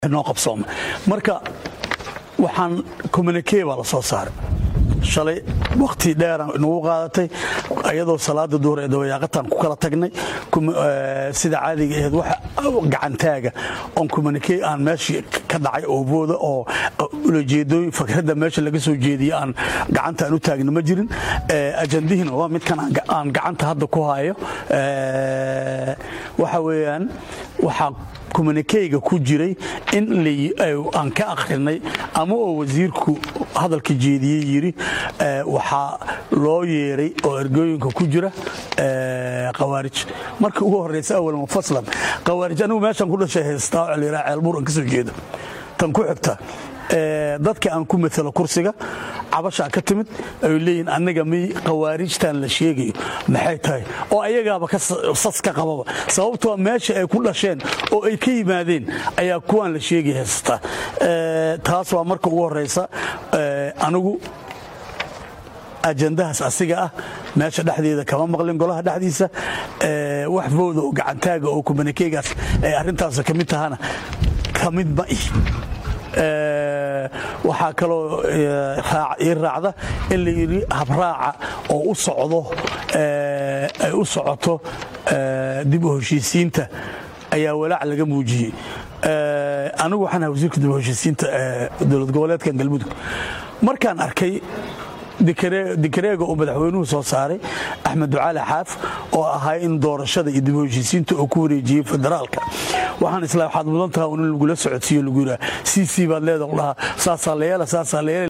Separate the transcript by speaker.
Speaker 1: noo qabsooma marka waxaan communikee baa la soo saaray shalay wakhti dheeraan inagu qaadatay iyadoo salaada duhur ee dabayaaqataan ku kala tagnay sida caadiga aheed wax gacantaaga oon communikee aan meeshii ka dhacay oo booda oo ulajeedooyin fakradda meesha laga soo jeediye aan gacanta aan u taagna ma jirin ajandihiina waa midkan aan gacanta hadda ku hayo waxa weeyaan waxaa communikeyga ku jiray in aan ka akhrinay ama oo wasiirku hadalka jeediyey yidhi waxaa loo yeeray oo ergooyinka ku jira khawaarij marka ugu horraysa awal mufaslan khawaarij anigu meeshaan ku dhashay haystaa oo layidhaha ceelbuur aan ka soo jeedo tan ku xigta dadka aan ku matalo kursiga cabashaa ka timid ay leeyihin annaga miy khawaarijtan la sheegayo maxay tahay oo ayagaaba sas ka qababa sababtoo meesha ay ku dhasheen oo ay ka yimaadeen ayaa kuwaan la sheegay haysata taas waa marka ugu horraysa anigu ajandahaas asiga ah meesha dhexdeeda kama maqlin golaha dhexdiisa wax bowda oo gacantaaga oo kumanikeegaas ay arrintaas ka mid tahana ka mid ma ih waxaa kaloo ii raacda in la yidhi habraaca oo u socdo ay u socoto dib u heshiisiinta ayaa walaac laga muujiyey anigu waxaan ahaa wasiirka dib u heshiisiinta dowlad goboleedkan galmudug markaan arkay dikareega uu madaxweynuhu soo saaray axmed ducaali xaaf oo ahaa in doorashada iyo dib u heshiisiinta uu ku wareejiyey federaalka waxaan isla waxaad mudan taha in lagula socodsiiyo lagu yidhaha c c baad leeda dhahaa saasaa la yeela saasaa la yeela